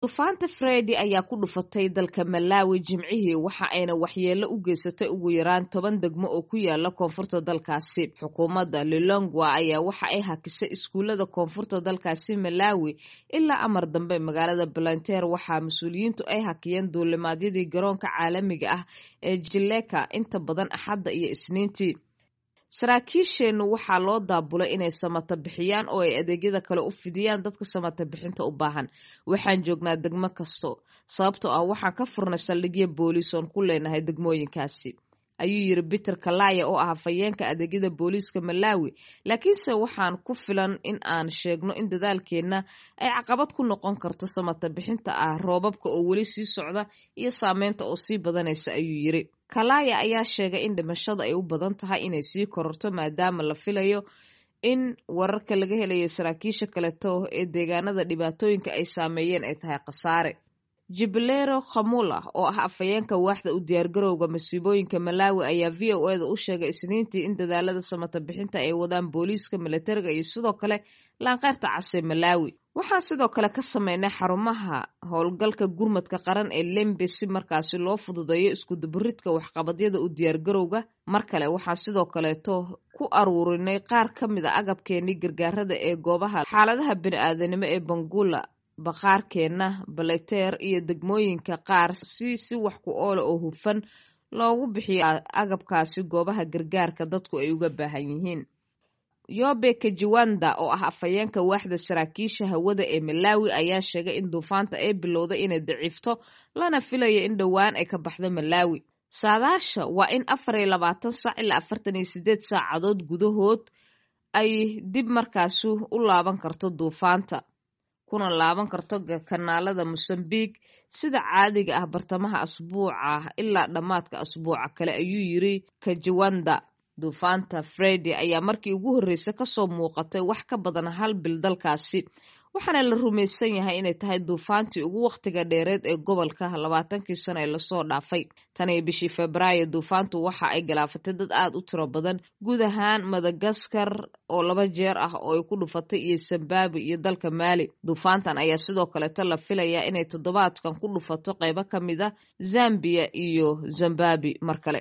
duufaanta fredi ayaa ku dhufatay dalka malawi jimcihii waxa ayna waxyeello u geysatay ugu yaraan toban degmo oo ku yaala koonfurta dalkaasi xukuumadda lilongwa ayaa waxa ay hakisay iskuullada koonfurta dalkaasi malawi ilaa amar dambe magaalada balanteer waxaa mas-uuliyiintu ay hakiyeen duulimaadyadii garoonka caalamiga ah ee jileka inta badan axadda iyo isniintii saraakiisheennu waxaa loo daabulay inay samata bixiyaan oo ay adeegyada kale u fidiyaan dadka samata bixinta u baahan waxaan joognaa degmo kasto sababtoo ah waxaan ka furnay saldhigyo booliis oon ku leenahay degmooyinkaasi ayuu yiri peter kalaya oo ah hafayeenka adeegyada booliiska malawi laakiinse waxaan ku filan in aan sheegno in dadaalkeenna ay caqabad ku noqon karto samata bixinta ah roobabka oo weli sii socda iyo saameynta oo sii badanaysa ayuu yiri kalaya ayaa sheegay in dhimashada ay u badan tahay inay sii kororto maadaama la filayo in wararka laga helayo saraakiisha kaleto ee deegaanada dhibaatooyinka ay saameeyeen ay tahay khasaare jibilero khamula oo ah afhayeenka waaxda u diyaargarowga masiibooyinka malawi ayaa v o eda u sheegay isniintii in dadaalada samata bixinta ay wadaan booliiska militariga iyo sidoo kale laanqeyrta casee malawi waxaan sidoo kale ka sameynay xarumaha howlgalka gurmadka qaran ee lembe si markaasi loo fududeeyo iskudubaridka waxqabadyada u diyaargarowga mar kale waxaan sidoo kaleeto ku aruurinay qaar ka mid a agabkeenii gargaarada ee goobaha xaaladaha bini-aadanimo ee bangula baqaarkeenna baleteer iyo degmooyinka qaar si si wax ku oola oo hufan loogu bixiyo agabkaasi goobaha gargaarka dadku ay uga baahan yihiin yobe kajiwanda oo ah afhayeenka waaxda saraakiisha hawada ee malawi ayaa sheegay in duufaanta ay bilowday inay daciifto lana filayo in dhowaan ay ka baxdo malawi saadaasha waa in afar iyo labaatan saac ilaa afartan iyo sideed saacadood gudahood ay dib markaasi u laaban karto duufaanta kuna laaban karto kanaalada mosambique sida caadiga ah bartamaha asbuuca ilaa dhammaadka asbuuca kale ayuu yiri kajiwanda duufaanta fredi ayaa markii ugu horreysay kasoo muuqatay wax ka badan hal bil dalkaasi waxaana la rumaysan yahay inay tahay duufaantii ugu wakhtiga dheereed ee gobolka labaatankii sano ee lasoo dhaafay tan iyo bishii febraayo duufaantu waxa ay galaafatay dad aad u tiro badan guud ahaan madagaskar oo laba jeer ah oo ay ku dhufatay iyo zimbabwe iyo dalka maali duufaantan ayaa sidoo kaleeto la filayaa inay toddobaadkan ku dhufato qeybo ka mid a zambiya iyo zimbabwe mar kale